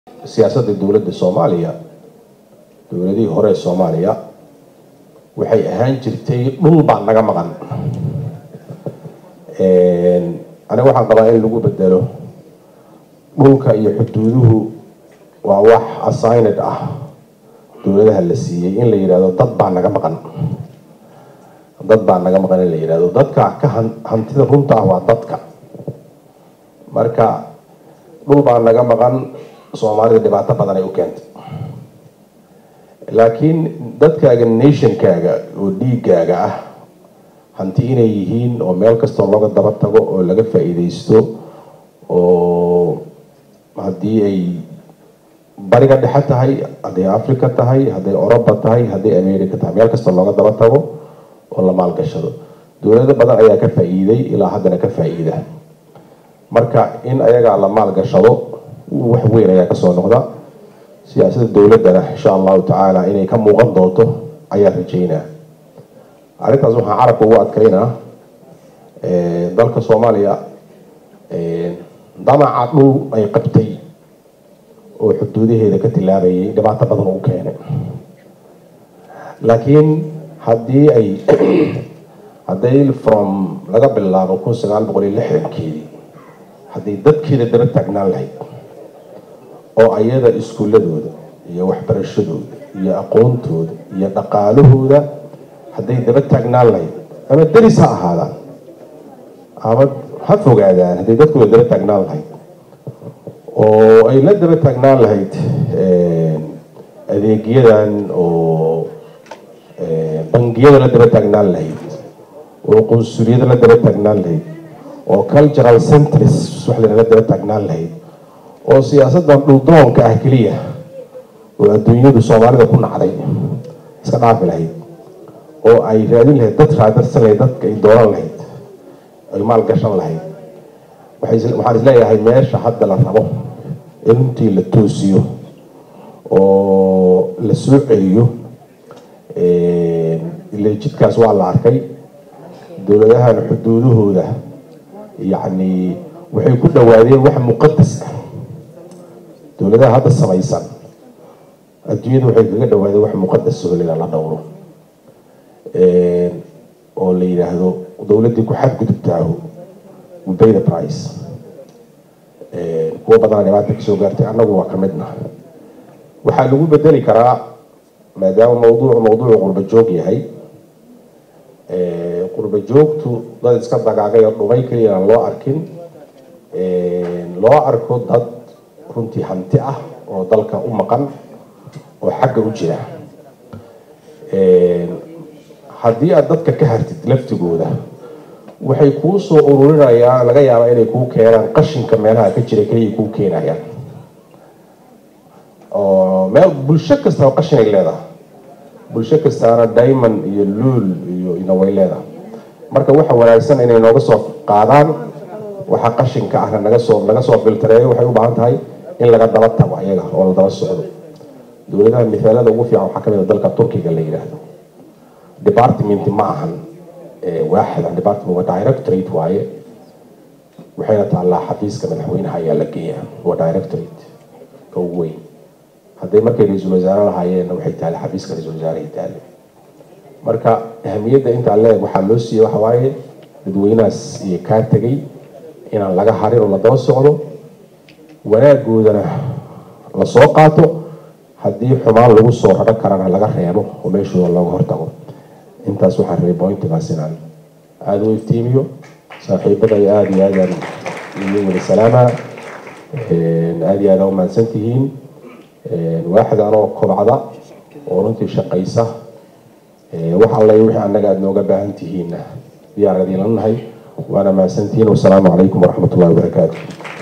siyaasadda dowladda soomaaliya dowladihii hore ee soomaaliya waxay ahaan jirtay dhul baa naga maqan aniga waxaan qabaa in lagu bedelo dhulka iyo xuduuduhu waa wax assigned ah dowladaha la siiyey in la yidhahdo dad baa naga maqan dad baa naga maqan in la yidhahdo dadka ka hantida runta ah waa dadka marka dhul baa naga maqan soomaalida dhibaato badan ay u keentay laakiin dadkaaga nationkaaga oo dhiigaaga ah hanti inay yihiin oo meel kastoo looga daba tago oo laga faa-iideysto oo haddii ay bariga dhexe tahay hadday africa tahay hadday oroba tahay hadday america tahay meel kastoo looga daba tago oo la maalgashado dowlado badan ayaa ka faa-iiday ilaa haddana ka faa-iida marka in ayagaa la maalgashado wax weyn ayaa kasoo noqda siyaasadda dowladdana insha allahu tacaala inay ka muuqan doonto ayaa rajeynaa arrintaas waxaan carabka ugu adkeynaa dalka soomaaliya damaca dhul ay qabtay oo xuduudaheeda ka tilaabayay dhibaato badan u keenay laakiin haddii ay hadday from laga bilaabo kun sagaal boqol iyo lixdankeedii hadday dadkeeda daba taagnaan lahayd oo ayada iskuuladooda iyo waxbarashadooda iyo aqoontooda iyo dhaqaalahooda hadday daba taagnaan lahayd ama deris ha ahaadaan ama ha fogaadaan hadday dadkooda daba taagnaan lahayd oo ay la daba taagnaan lahayd adeegyadan oo bangiyada la daba taagnaan lahayd oo qunsuliyada la daba taagnaan lahayd oo cultural centres wax lanaga daba taagnaan lahayd oo siyaasaddan dhuldoonka ah keliya oo adduunyadu soomaalida ku nacday iska dhaafi lahayd oo ay raadin lahayd dad raadarsan lahayd dadka ay dooran lahayd ay maal gashan lahayd waxaan isleeyahay meesha hadda la rabo in runtii la toosiyo oo la soo celiyo ile jidkaas waa la arkay dowladahan xuduudahooda yacni waxay ku dhawaadeen wax muqadas ah dowladaha hadda samaysan adduunyada waxay kaga dhawaadeen wax muqadas soolida la dhowro oo la yidhaahdo dowladdii ku xadgudubtaahu we pay the price kuwa badana dhibaata kasoo gaartay annagu waa ka midna waxaa lagu bedeli karaa maadaama mawduucu mawduucu qurba joog yahay qurba joogtu dad iska dagaagay oo dhumay keliya aan loo arkin loo arko dad runtii hanti ah oo dalka u maqan oo xagga u jira haddii aad dadka ka hartid laftigooda waxay kuu soo ururinayaan laga yaabaa inay kuu keenaan qashinka meelaha ka jira keliya kuu keenayaan oo meel bulsho kastaba qashin ay leedahay bulsho kastaana diamond iyo luul iyo ina way leedahay marka waxa wanaagsan inay nooga soo qaadaan waxa qashinka ahna naga soo laga soo filtareeyo waxay u baahan tahay in laga daba tago ayaga oo la daba socdo dowladaha mithaalada ugu fiican waxaa kamid a dalka turkiga la yidhaahdo department ma ahan waaxid an department waa directorate waaye waxayna taallaa xafiiska madaxweynaha ayaa la geeyaa waa directorate ka ugu weyn hadday markay ra-iisul wasaare lahaayeenna waxay taale xafiiska ra-isul wasaarahay taale marka ahamiyadda intaa leeg waxaa loo siiyey waxa waaye dadweynahaas iyo kaa tegay inaan laga harin oo la daba socdo wanaagoodana la soo qaato haddii xumaan lagu soo raro karana laga reebo oo meeshooda looga hortago intaas waxaan rabay bointigaas inaan aada u iftiimiyo saaxiibada iyo aada iyo aadaan idin weli salaama aada iyo aada u mahadsan tihiin waaxid anoo kobcda oo runtii shaqaysa wax alla wixii annaga aada nooga baahan tihiinna diyaar adiinla nahay waana mahadsantihiin wasalaamu calaykum waraxmat ullahi wabarakaatu